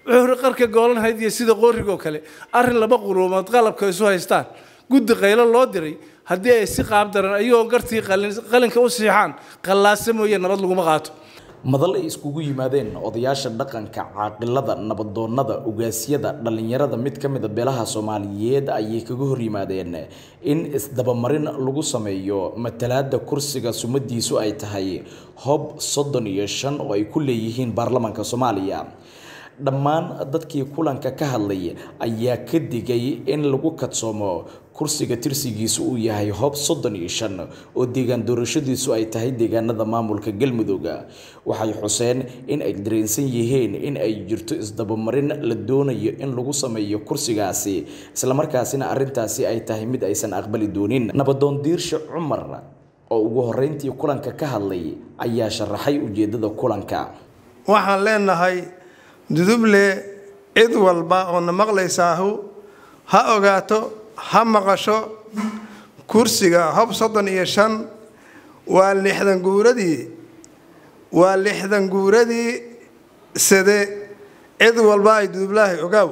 wuxuu qarka goolanhayd iyo sida qoorigoo kale arrin laba quruumood qalabka isu haystaan guddi qaylo loo diray haddii ay si qaabdaran ayagoo gartii qalinka u siixaan qallaasa mooye nabad laguma qaato madal ay iskugu yimaadeen odayaasha dhaqanka caaqilada nabadoonnada ugaasyada dhallinyarada mid ka mid a beelaha soomaaliyeed ayay kaga hor yimaadeen in isdabamarin lagu sameeyo matalaada kursiga sumadiisu ay tahay hob soddon iyo shan oo ay ku leeyihiin baarlamaanka soomaaliya dhammaan dadkii kulanka ka hadlay ayaa ka digay in lagu kadsoomo kursiga tirsigiisu uu yahay hob soddon iyo shan oo deegaan doorashadiisu ay tahay deegaanada maamulka galmudug waxay xuseen in ay dareensan yihiin in ay jirto isdabamarin la doonayo in lagu sameeyo kursigaasi islamarkaasina arintaasi ay tahay mid aysan aqbali doonin nabadoon diirshe cumar oo ugu horeyntii kulanka ka hadlay ayaa sharaxay ujeedada kulanka waxaan leenahay duduble cid walba oo na maqlaysaahu ha ogaato ha maqasho kursiga hob soddon iyo shan waa lixdan guuradii waa lixdan guuradii sade cid walba ay dudublaahay ogaaw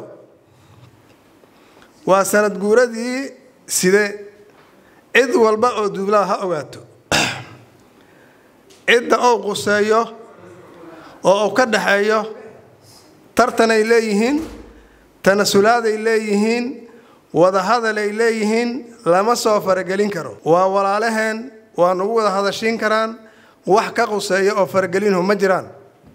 waa sanad guuradii side cid walba oo dudublaa ha ogaato cidda ou quseeyo oo uu ka dhaxeeyo tartanay leeyihiin tanasulaaday leeyihiin wadahadalay leeyihiin lama soo faragelin karo waa walaalaheen waa nagu wada hadashiin karaan wax ka quseeya oo faragelinhu ma jiraan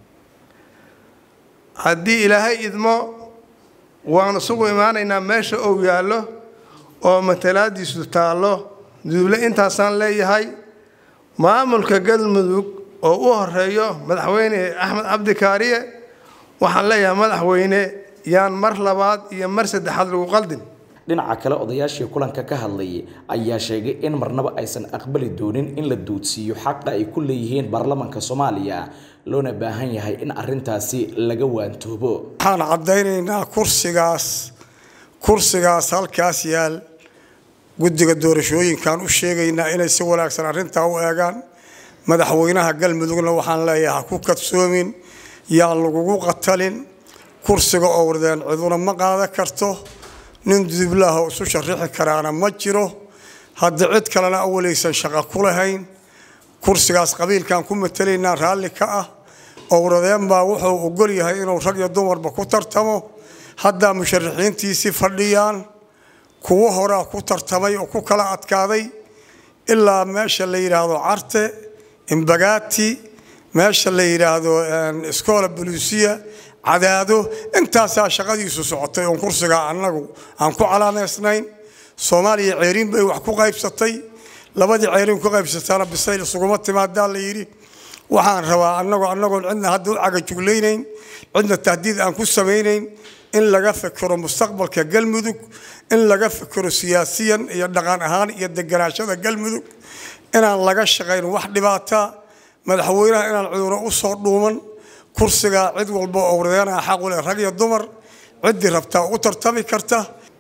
haddii ilaahay idmo waan isugu imaanaynaa meesha ou yaallo oo matalaadiisu taallo duduble intaasaan leeyahay maamulka galmudug oo u horeeyo madaxweyne axmed cabdi kaariye waxaan leeyahay madaxweyne yaan mar labaad iyo mar saddexaad lagu qaldin dhinaca kale odayaashii kulanka ka hadlay ayaa sheegay in marnaba aysan aqbali doonin in la duudsiiyo xaqa ay ku leeyihiin baarlamaanka soomaaliya loona baahan yahay in arintaasi laga waantoobo waxaan caddaynaynaa kursigaas kursigaas halkaas yaal guddiga doorashooyinkaan u sheegaynaa inay si wanaagsan arrintaa u eegaan madaxweynaha galmudugna waxaan leeyahay ha ku kadsoomin yaan lagugu qatalin kursiga oo wardeen ciduna ma qaadan karto nin dudublaah oo isu sharixi karaana ma jiro hadda cid kalena awalaysan shaqo ku lahayn kursigaas qabiilkan ku matalaynaa raalli ka ah owradeen baa wuxuu ogol yahay inuu rag iyo dumarba ku tartamo haddaa musharaxiintiisii fadhiyaan kuwo horaa ku tartamay oo ku kala adkaaday ilaa meesha la yidhaahdo carte imbagaati meesha la yidhaahdo iskoola buluusiya cadaado intaasaa shaqadiisu socotay oon kursigaa annagu aan ku calaamaysnayn soomaaliya ceeriin bay wax ku qaybsatay labadii ceeriin ku qaybsataana bisayl isuguma timaadaa la yidhi waxaan rabaa annagoo annagoon cidna hadda u cagajuglaynayn cidna tahdiid aan ku samaynayn in laga fikiro mustaqbalka galmudug in laga fikiro siyaasiyan iyo dhaqan ahaan iyo deganaashada galmudug inaan laga shaqayn wax dhibaata madaxweynaha inaan cuduro u soo dhuuman kursigaa cid walba oo wardeenaa xaq u leh rag iyo dumar ciddii rabtaa u tartami karta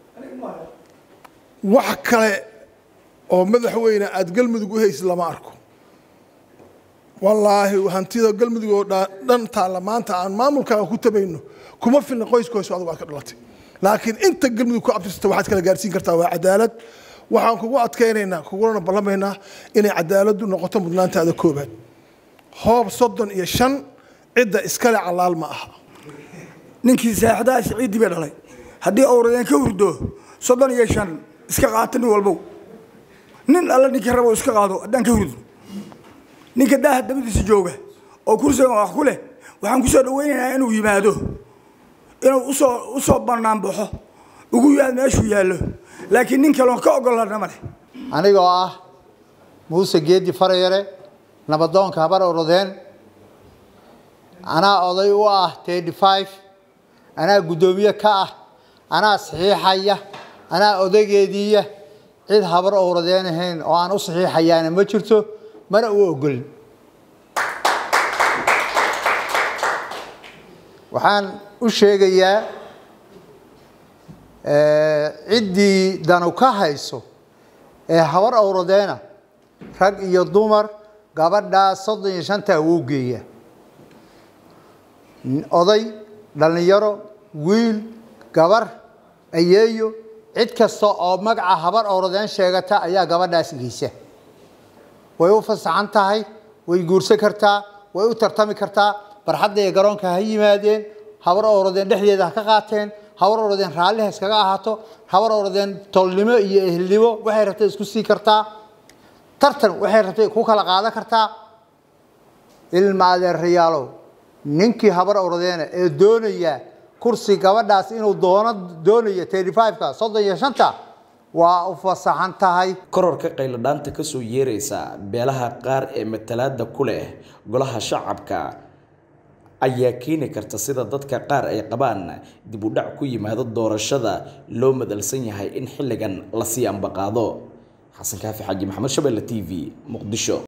wax kale oo madaxweyne aada galmudug u haysid lama arko wallaahi hantida galmudug oo dhan taalla maanta aan maamulkaaga ku tabayno kuma filna qoyskoysu adugu aad ka dhalatay laakiin inta galmudug ku abtirsata waxaad kala gaarsiin kartaa waa cadaalad waxaan kugu adkaynaynaa kugulana ballamaynaa inay cadaaladdu noqoto mudnaantaada koobaad hoob soddon iyo shan cidda iskale calaal ma aha ninkii saaxidaha siciiddii bay dhalay haddii owradeen ka hurdo soddon iyo shan iska qaata nin walbow nin alle ninkii rabo iska qaado haddaan ka hurdo ninka daaha dabadiisa jooga oo kursigan wax ku leh waxaan kusoo dhawaynaynaa inuu yimaado inuu usoo usoo bannaan baxo ugu yaad meeshuu yaallo laakiin nin kaloon ka ogolana ma leh anigoo ah muuse geedi farayare nabadoonka habar orodeen anaa oday u ah thirty five anaa guddoomiye ka ah anaa saxiixaya anaa odaygeediiya cid habar owradeen ahayn oo aan u saxiixayaana ma jirto mana u ogolin waxaan u sheegayaa ciddii danu ka hayso ee habar owradeena rag iyo dumar gabadhaa soddon iyo shantaa wuu geeyaa oday dhallinyaro wiil gabar ayeeyo cid kasta oo magaca habar owradeen sheegata ayaa gabadhaas geysa way u fasaxan tahay way guursan kartaa way u tartami kartaa barxadda iyo garoonka ha yimaadeen habar owradeen dhexdeeda ha ka qaateen habar owradeen raalli ha iskaga ahaato habar owradeen tolnimo iyo ehelnimo waxay rabtay isku sii kartaa tartan waxay rabtay ku kala qaadan kartaa ilma adeerayaalow ninkii habar owradeena ee doonaya kursi gabadhaas inuu doono doonaya ka soddon iyo shanta waa u fasaxan tahay kororka qayladhaanta kasoo yeeraysa beelaha qaar ee matalaada ku leh golaha shacabka ayaa keeni karta sida dadka qaar ay qabaan dib u dhac ku yimaado doorashada loo madalsan yahay in xilligan lasii ambaqaado xasan kaafi xaaji maxamed shabelle t v muqdisho